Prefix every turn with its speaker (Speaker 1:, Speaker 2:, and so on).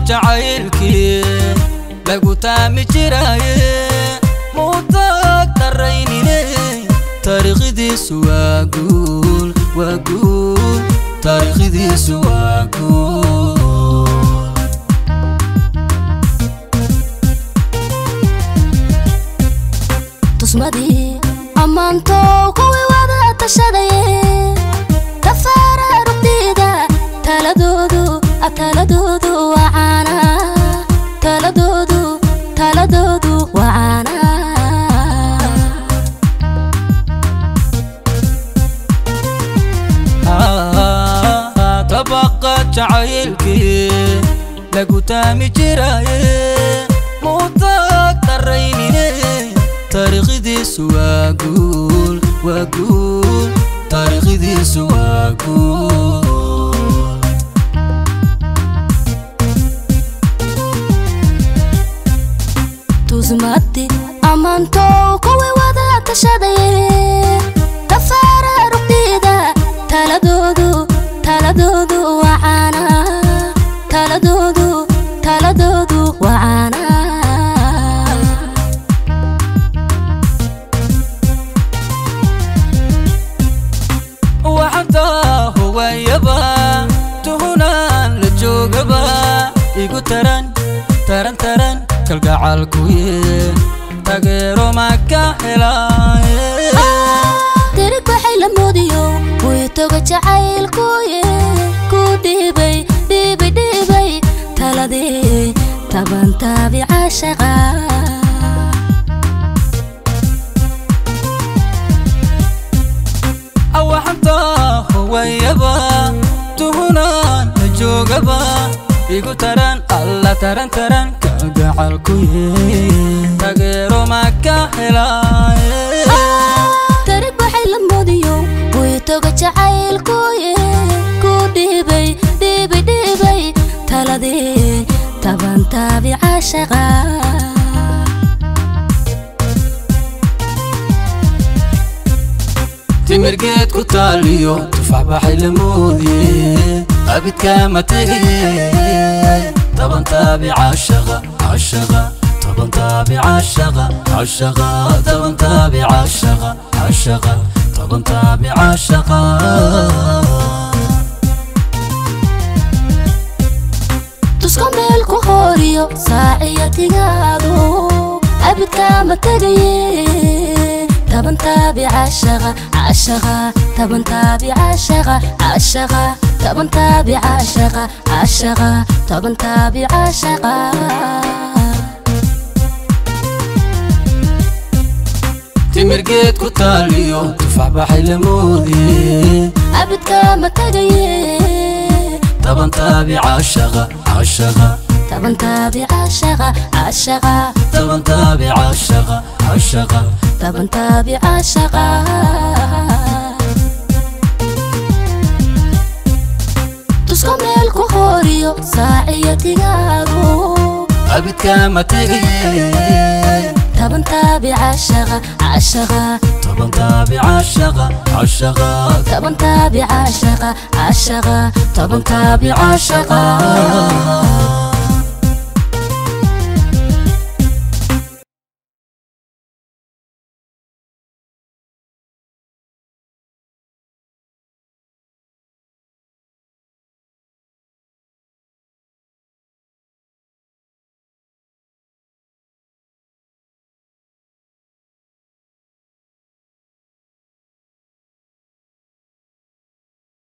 Speaker 1: jacaylkii lagu taami jiraaye muutaag daraynine taariikhdiisu waa guul waa guul taariikhdiisu waa guul
Speaker 2: tusmadii ammaantow kuwii wada tashadaye tafaara rugdida taladoodu taladoodu waa caana taladoodu taladoodu waa caana
Speaker 1: tabaqa jacaylkii lagu taami jiraaye muutaag daraynine taariikhdiisu waa guul waa guul taariikhdiisu waa guul
Speaker 2: tusmadi ammaantow kuwii wada tashadaye tafaara rugdida taladoodu taladoodu waa caana taladoodu taladoodu waa caana
Speaker 1: waxantaa hogayaba tuhunaan la joogaba igu taran taran taran kalgacalkuye tageero maka helaaye
Speaker 2: dirig waxay la moodiyo way toga jacaylkuye ku dhiibay dhiibay dhiibay taladii taban taabica shaqa
Speaker 1: waxantaa hogayaba tuhunaan la joogaba igu taran alla taran taran kalgacalkuye tageero maka helaaye
Speaker 2: dirig waxay la moodiyo way toga jacaylkuye ku dhiibay dhiibay dhiibay taladii taban taabica shaqa
Speaker 1: timirgeed ku taaliyo tufax baxay la moodiye abidkaama tegaye toban taabica shaqa cashaqa toban taabica shaqa cashaqa toban taabica shaqa cashaqa toban taabica shaqa
Speaker 2: tusko meel ku hooriyo saaciya tigaadu abidkaama tegaye taban taabica shaqa cashaqa taban taabica shaqa cashaqa taban taabica shaqa cashaqa taban taabica shaqa
Speaker 1: timirgeed ku taaliyo tufax baxay la moodiye
Speaker 2: abidkaama tegaye
Speaker 1: toban taabica shaqa cashaqa
Speaker 2: taban taabica shaqa cashaqa
Speaker 1: toban taabica shaqa cashaqa
Speaker 2: taban taabica shaqa tusko meel ku hooriyo saaciya tigaadu
Speaker 1: abidkaama tegaye
Speaker 2: taban taabica shaqa cashaqa
Speaker 1: toban taabica shaqa cashaqa
Speaker 2: taban taabica shaqa cashaqa taban taabica shaqa